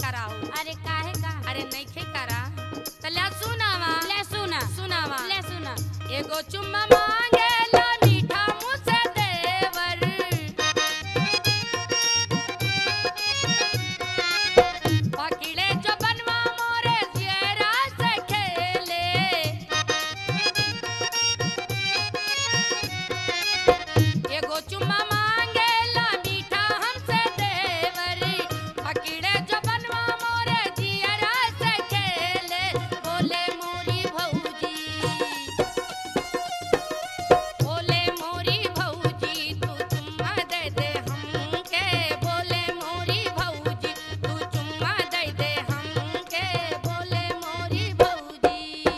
कराओ अरे काहे का अरे नइखे करा तल्या सुनावा ले सुना सुनावा ले सुना एगो चुम्मा मांगेला मीठा मुँह से देवर पकड़े जो बनवा मोरे जियरा से खेले एगो चुम्मा मांगेला मीठा हमसे देवर पकड़े जो बनवा मोरे जियरा से खेले बोले मोरी भौजी बोले मोरी भौजी तू चुम्मा दे दे हमके बोले मोरी भौजी तू चुम्मा दे दे हमके बोले मोरी भौजी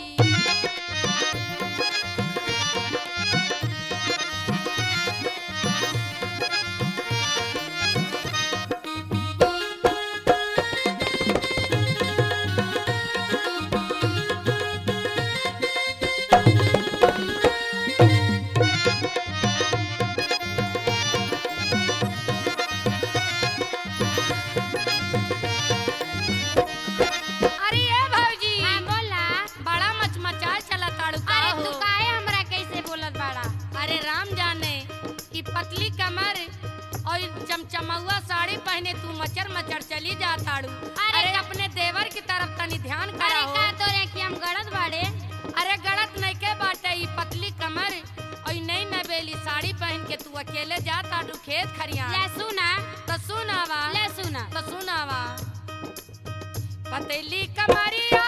अरे ए भौजी हां बोला बड़ा मचमचा चला ताड़ू का अरे हो तू काहे हमरा कैसे बोलत बाड़ा अरे राम जाने ई पतली कमर और चमचमौआ साड़ी पहने तू मचर मचर चली जा ताड़ू अरे अरे अपने देवर की तरफ तनी ध्यान अरे कराओ का तोरे कि हम गलत बाड़े अरे गलत नहीं के बाटे ई पतली कमर और नई नवेली साड़ी पहन के तू अकेले जा ताड़ू खेत खरियान ले सुना तो सुनावा ले सुना तो सुनावा पतली कमरिया